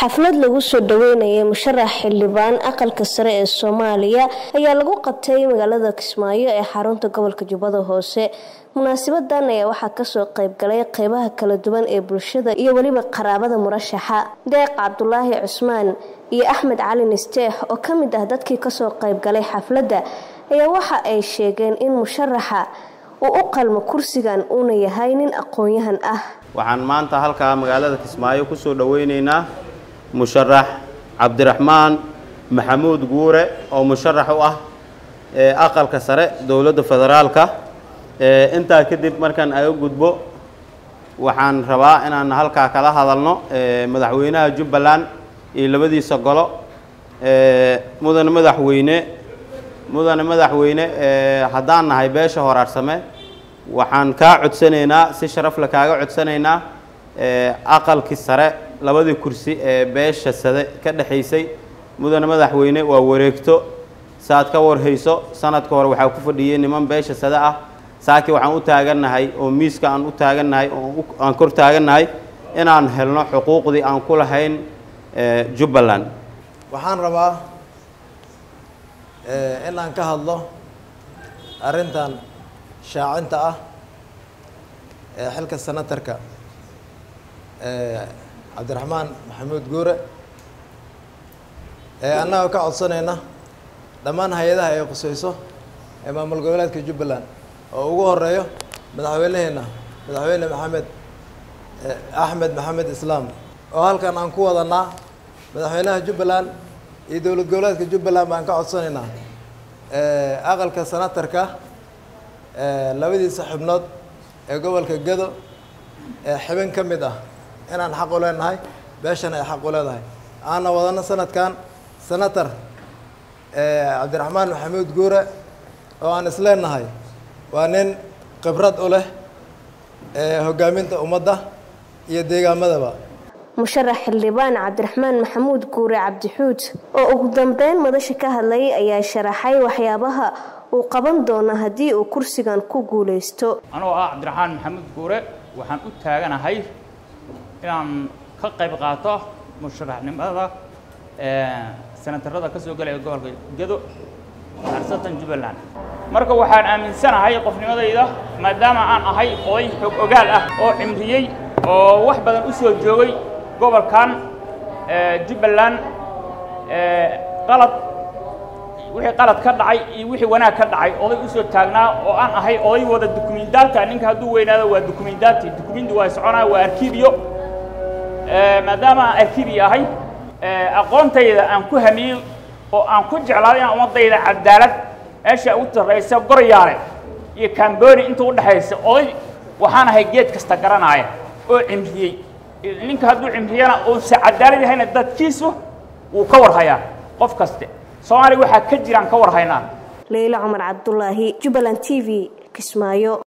xaflad lagu soo dhaweynayay musharax xildhibaan aqalka sare ee soomaaliya ayaa lagu qabtay magaalada kismaayo ee xarunta gobolka jubbada hoose munaasibadan ayaa waxaa kasoo qeybgalay qeybaha kala duwan ee bulshada iyo weliba qaraabada murashaxa deeq cabdulaahi cusmaan iyo axmed cali nisteex oo ka mid ah dadkii kasoo qeybgalay xafladda ayaa waxa ay sheegeen in musharaxa uu u qalmo kursigan uuna yahay nin aqoon-yahan ah waxaan maanta halkaa magaalada kismaayo kusoo dhoweyneynaa musharax cabdiraxmaan maxamuud guure oo musharax u ah aqalka sare dowladda federaalka intaa kadib markaan aga gudbo waxaan rabaa inaan halkaa kala hadalno madaxweynaha jubbaland iyo labadiisa golo mudane madaxweyne mudane madaxweyne haddaan nahay beesha horaarsame waxaan kaa codsanaynaa si sharafle kaaga codsanaynaa aqalkii sare labadii kursi ee beesha sade ka dhexaysay mudane madaxweyne waa wareegto saaad ka warhayso sanadka hore waxaa ku fadhiyey niman beesha sade ah saakii waxaan u taagannahay oo miiska aan u taagannahay oo aan kor taagannahay inaan helno xuquuqdii aan ku lahayn jubbaland waxaan rabaa in aan ka hadlo arrintan shaacinta ah ee xilka senatarka cabdiraxmaan maxamuud guure ee annagoo ka codsanayna dhammaan hay-adaha ay qusayso ee maamul goboleedka jubbaland oo ugu horeeyo madaxweyneheenna madaxweyne maxamed axmed maxamed islaam oo halkan aan ku wadanaa madaxweynaha jubbaland iyo dowlad goboleedka jubbaland baan ka codsanaynaa aqalka senatarka labadiisa xubnood ee gobolka gado ee xibin ka mid ah inaan xaq u leenahay beeshan ay xaq u leedahay aana wadano sanadkan senator cabdiraxmaan maxamuud guure oo aan isleenahay waa nin khibrad u leh hogaaminta ummadda iyo deegaamadaba musharax xildhibaan cabdiraxmaan maxamuud guure cabdixuud oo ugu dambeyn madasha ka hadlayay ayaa sharaxay waxyaabaha uu qaban doono haddii uu kursigan ku guulaysto anoo ah cabdiraxmaan maxamuud guure waxaan u taaganahay inaan ka qayb qaato musharaxnimada senatarada ka soo gelaya gobolka gedo arsatan jubbaland marka waxaan aaminsanahay qofnimadayda maadaama aan ahay oday xog ogaal ah oo cimriyey oo wax badan u soo joogay gobolkan jubbaland qalad wixii qalad ka dhacay iyo wixii wanaag ka dhacay oday usoo taagnaa oo aan ahay oday wada dukumindaata ninka hadduu weynaado waa dukumindaati dukumindi waa soconaa waa arkibiyo maadaama aan arkibiyo ahay aqoontayda aan ku hamiyey oo aan ku jeclaaday inaan ummadayda cadaalad meesha ugu sarraysa goryaale iyo camboni inta u dhexaysa oday waxaan ahay geed kasta garanaaya oo cimriyey ninka hadduu cimriyana uusa cadaalad yahayna dadkiisu wuu ka warhayaa qof kaste soomaaliya waxaa ka jiraan ka warhaynaa leyla cumar cabdulaahi jubbaland t v kismaayo